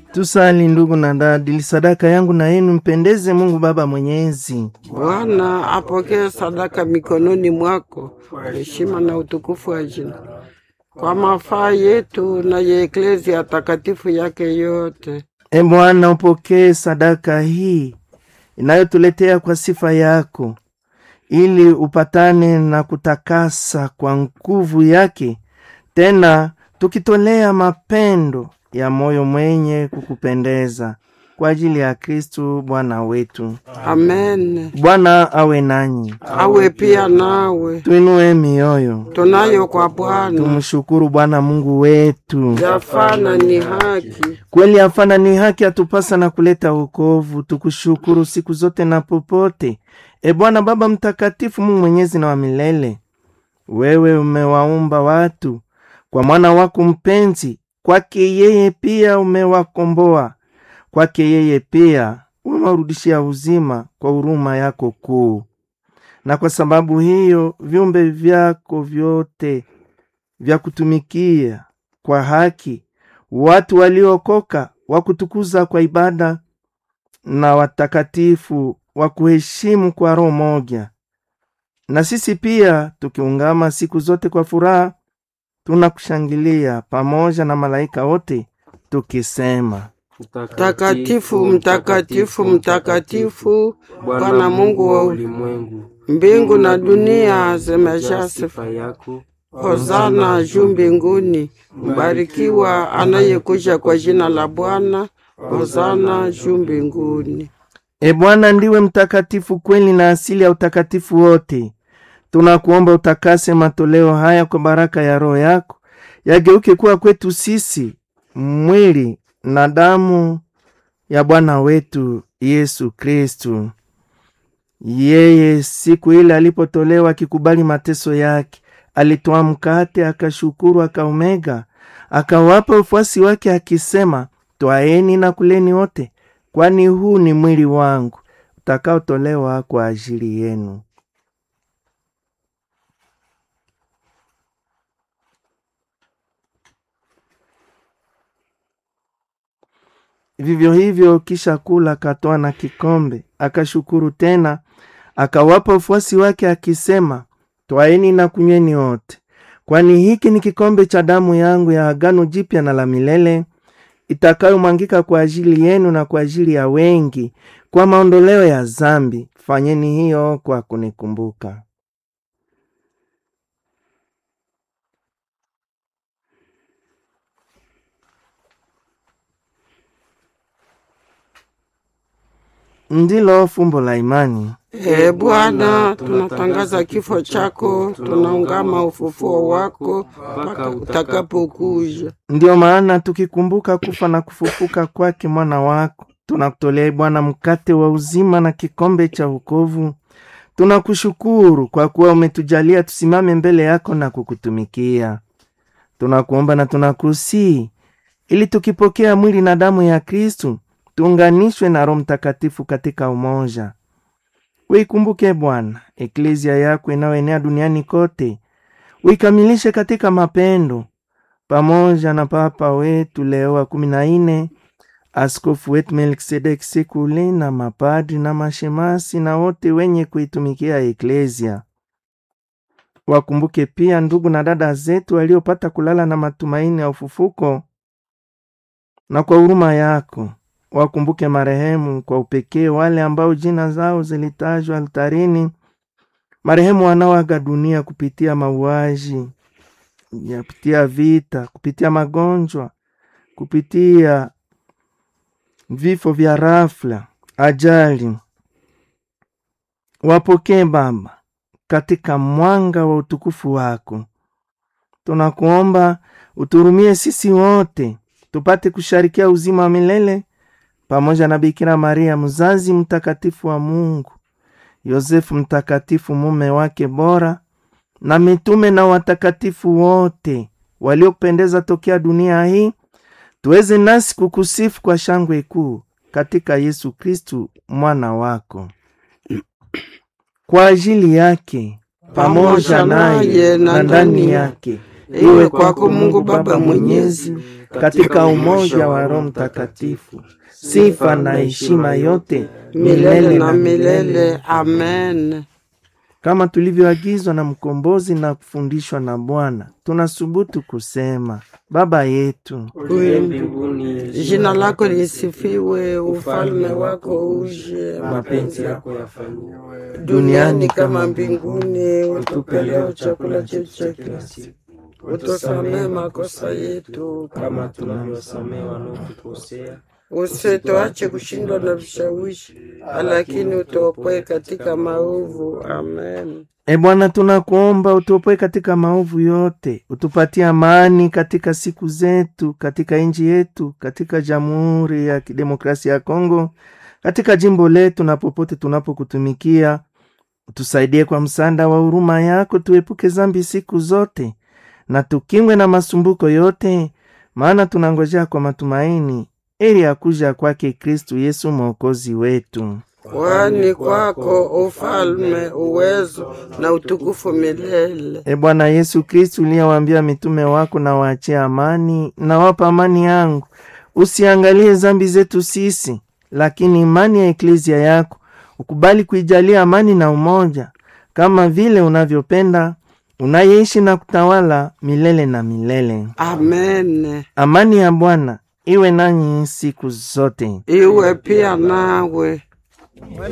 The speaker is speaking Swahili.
Tusali ndugu na dada, ili sadaka yangu na yenu mpendeze Mungu Baba Mwenyezi. Bwana apokee sadaka mikononi mwako kwa heshima na utukufu wa jina, kwa mafaa yetu na ya eklezia takatifu yake yote. E Bwana, upokee sadaka hii inayotuletea kwa sifa yako, ili upatane na kutakasa kwa nguvu yake, tena tukitolea mapendo ya moyo mwenye kukupendeza kwa ajili ya Kristu Bwana wetu. Amen. Bwana awe nanyi, Awe pia nawe, tuinue mioyo, tunayo kwa Bwana tumshukuru Bwana Mungu wetu. yafana ni haki. Kweli afana ni haki atupasa na kuleta wokovu. Tukushukuru siku zote na popote, e Bwana Baba Mtakatifu, Mungu mwenyezi na wa milele. Wewe umewaumba watu kwa mwana wako mpenzi, kwake yeye pia umewakomboa, kwake yeye pia umewarudishia uzima kwa huruma yako kuu. Na kwa sababu hiyo viumbe vyako vyote vya kutumikia kwa haki watu waliokoka wa kutukuza kwa ibada na watakatifu wa kuheshimu kwa roho moja. Na sisi pia tukiungama siku zote kwa furaha, tunakushangilia pamoja na malaika wote tukisema: Mtakatifu, mtakatifu, mtakatifu, Bwana Mungu wa ulimwengu, mbingu na dunia zimejaa sifa sifa yako. Hosana juu mbinguni, mbarikiwa anayekuja kwa jina la Bwana. Hosana juu mbinguni. E Bwana, ndiwe mtakatifu kweli na asili ya utakatifu wote. Tunakuomba utakase matoleo haya kwa baraka ya Roho yako, yageuke kuwa kwetu sisi mwili na damu ya Bwana wetu Yesu Kristu. Yeye siku ile alipotolewa akikubali mateso yake, alitoa mkate, akashukuru, akaumega, akawapa wafuasi wake akisema, twaeni na kuleni wote, kwani huu ni mwili wangu utakaotolewa kwa ajili yenu. Vivyo hivyo, kisha kula, akatoa na kikombe, akashukuru tena, akawapa wafuasi wake akisema, twaeni na kunyweni wote, kwani hiki ni kikombe cha damu yangu ya agano jipya na la milele itakayomwangika kwa ajili yenu na kwa ajili ya wengi kwa maondoleo ya zambi. Fanyeni hiyo kwa kunikumbuka. Ndilo fumbo la imani. Ee Bwana, tunatangaza kifo chako, tunaungama ufufuo wako mpaka utakapokuja. Ndiyo maana tukikumbuka kufa na kufufuka kwake mwana wako, tunakutolea Bwana mkate wa uzima na kikombe cha wokovu. Tunakushukuru kwa kuwa umetujalia tusimame mbele yako na kukutumikia. Tunakuomba na tunakusii ili tukipokea mwili na damu ya Kristu tuunganishwe na Roho Mtakatifu katika umoja. Uikumbuke Bwana eklezia yako inayoenea duniani kote, uikamilishe katika mapendo, pamoja na Papa wetu Leo wa kumi na nne, askofu wetu Melkisedeki Sekule na mapadri na mashemasi na wote wenye kuitumikia eklezia. Wakumbuke pia ndugu na dada zetu waliopata kulala na matumaini ya ufufuko, na kwa huruma yako wakumbuke marehemu kwa upekee wale ambao jina zao zilitajwa altarini, marehemu wanaoaga dunia kupitia mauaji, kupitia vita, kupitia magonjwa, kupitia vifo vya rafla, ajali. Wapokee Baba katika mwanga wa utukufu wako. Tunakuomba uturumie sisi wote tupate kusharikia uzima wa milele pamoja na Bikira Maria mzazi mtakatifu wa Mungu, Yosefu mtakatifu mume wake bora, na mitume na watakatifu wote waliopendeza tokea dunia hii, tuweze nasi kukusifu kwa shangwe kuu katika Yesu Kristu mwana wako. Kwa ajili yake pamoja naye na ndani yake iwe kwako Mungu Baba Mwenyezi, katika umoja wa Roho Mtakatifu, sifa na heshima yote milele na milele. Amen. kama tulivyoagizwa na mkombozi na kufundishwa na Bwana, tunasubutu kusema: Baba yetu Uye mbinguni, jina lako lisifiwe, ufalme wako uje, mapenzi yako yafanyiwe duniani kama mbinguni. Utupe leo chakula chetu cha kila siku, utusamehe makosa yetu kama tunavyosamehe wanaotukosea, usituache kushindwa na vishawishi, lakini utuopoe katika maovu. Amen. E Bwana, tunakuomba utuopoe katika maovu yote, utupatie amani katika siku zetu, katika nchi yetu, katika Jamhuri ya Kidemokrasia ya Kongo, katika jimbo letu na popote tunapokutumikia. Utusaidie kwa msaada wa huruma yako, tuepuke zambi siku zote na tukingwe na masumbuko yote, maana tunangojea kwa matumaini ili akuja kwake Kristu Yesu mwokozi wetu. Kwani kwako ufalme, uwezo na utukufu milele. E Bwana Yesu Kristu, uliyewaambia mitume wako, na waachie amani, na wapa amani yangu, usiangalie zambi zetu sisi, lakini imani ya eklezia yako, ukubali kuijalia amani na umoja, kama vile unavyopenda, unayeishi na kutawala milele na milele. Amen. Amani ya Bwana iwe nanyi siku zote. Iwe pia nawe.